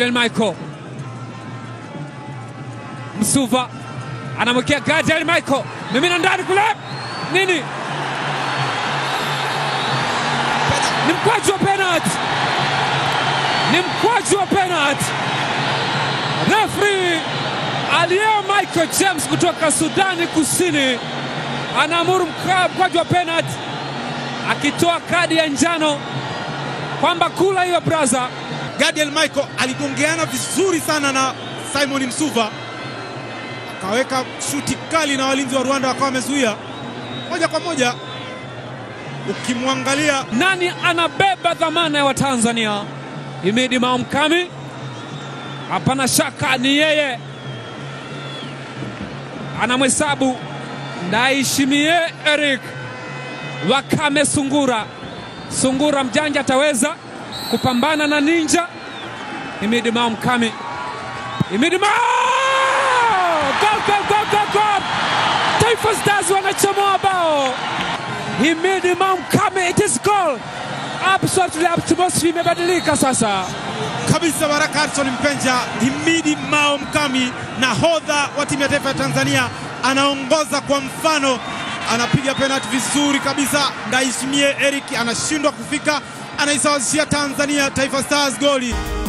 Michael Msuva anamwekea Gadiel Michael, mimina ndani kule, nini? Ni mkwaju wa penalty, ni mkwaju wa penalty. Refri Alieo Michael James kutoka Sudani Kusini anaamuru mkwaju wa penalty, akitoa kadi ya njano kwamba kula hiyo braza. Gadiel Michael aligongeana vizuri sana na Simon Msuva, akaweka shuti kali na walinzi wa Rwanda wakawa wamezuia moja kwa moja. Ukimwangalia Nani anabeba dhamana ya Watanzania? Himidi Maomkami, hapana shaka ni yeye. Anamhesabu Ndaishimie Eric Wakame Sungura. Sungura mjanja ataweza kupambana na ninja. Himidi Maomkami, Himidi Mao! Gol, gol, gol, gol, gol! Taifa Stars wanachomoa bao. Himidi Maomkami, it is goal. Absolutely, atmosphere imebadilika sasa. kabisa Baraka Harrison Mpenja, Himidi Mao Mkami, nahodha wa timu ya taifa ya Tanzania, anaongoza kwa mfano, anapiga penalti vizuri kabisa. Ndaishimie Eric anashindwa kufika, anaisawazishia Tanzania Taifa Stars goli.